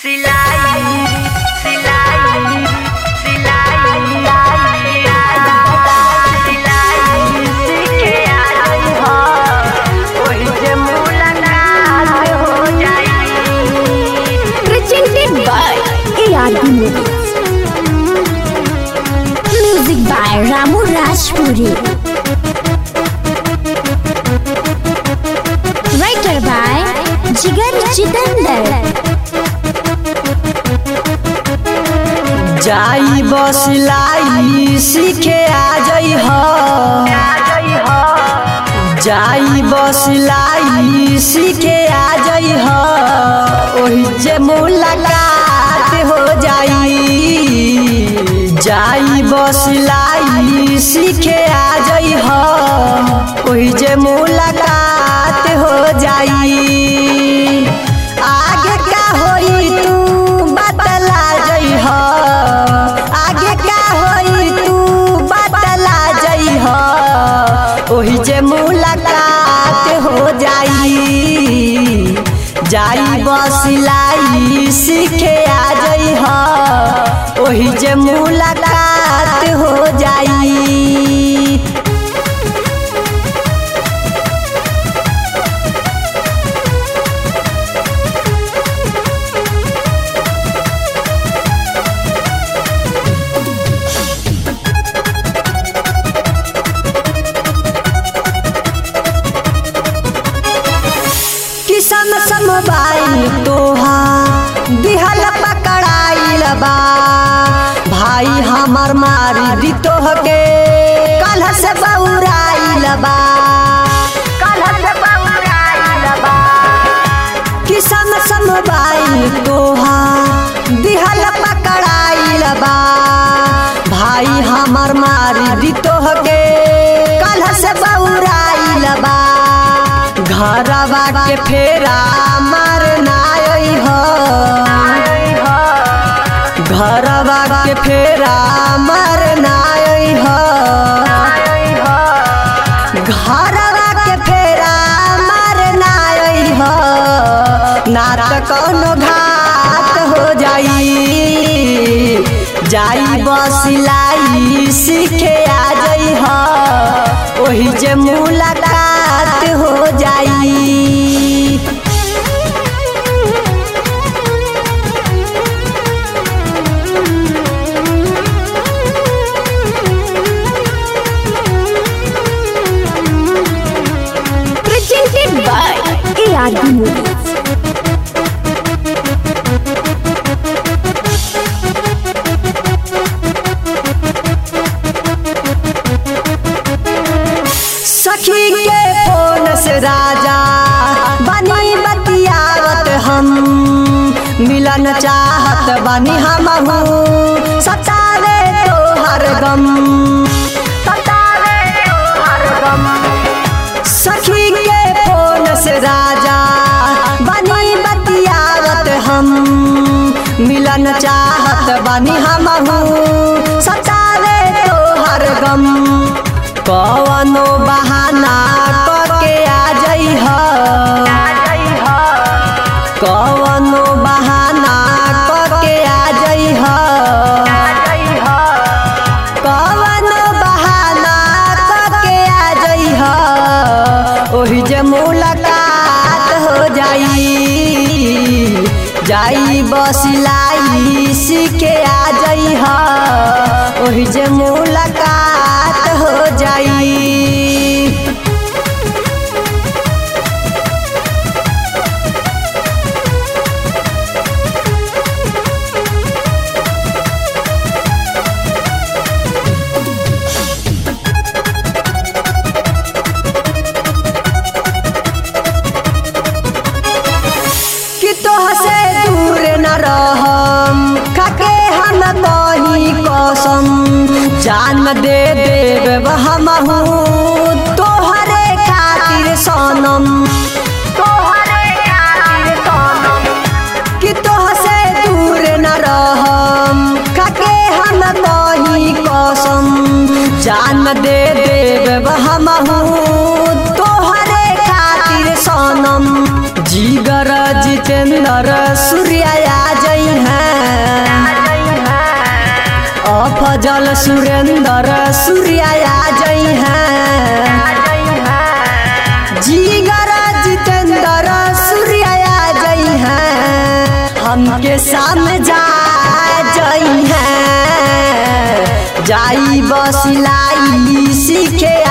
सिलाई सिलाई सिलाई सिलाई सीखे आई हो ओही जे मुलाकात हो जाई presented by ARB Movies. Music by Ramu Rajpuri. Writer by Jigar Chitandar. जाई बसलाई सीखे आ जई हो जाई बसलाई सीखे आ जई हो ओही जे मुलाकात हो जाई जाई बसलाई सीखे आ जई हो ओही जे मुलाकात हो जाई आगे का होई तू बतला जई हो आगे का होई तू बतला जई हो ओही जे मुलाकात हो जाई जाई बसिलाई सीखे आ जई हो ओही जे मुलाकात हो जाई किसन समबाइल तोहा दिहल पकड़ाइल बा भाई हमर मारी दी तोहके कल से बौराइल बा कल से बउराइल बा किसन समबाइल तोहा दिहल पकड़ाइल बा भाई हमर मारी दी तोहके कल से बौराइल बा घरवा के फेरा मारना हो घरवा के फेरा मारना हो घरवा के फेरा मारना हो ना त कौनो घात हो जाई जाई बसिलाई सीखे आ जई हो ओही जे मुलाकात हो जाई Presented by ARB Movies. सखी के फोन से राजा बनी बतियावत हम मिलन चाहत बनी हम सतावे तो हर गम सतावे तो हर गम सखी के फोन से राजा बनी बतियावत हम मिलन चाहत बनी हम सतावे तो हर गम कवनो बहाना करके आ जई हो कवनो बहाना करके आ जई हो कवनो बहाना करके आ जई हो ओही जे मुलाकात हो जाई जाई बसिलाई सीखे आ जई हो ओही जे मुलाकात हो जाई कि तोह से दूर न रहम खाके हम कही कसम जान दे देब हम तोहरे खातिर सनम तोहरे खातिर सोनम कि तोह से दूर न रहम खाके हम कही कसम जान दे देब हम तोहरे खातिर सनम जीगर जितेंद्र सूर्या आ जई सुरेंद्र सूर्या जई हैं जीगर जितेंद्र सूर्या जई हैं हमके सामने जा जई हैं जाई बसिलाई सीखे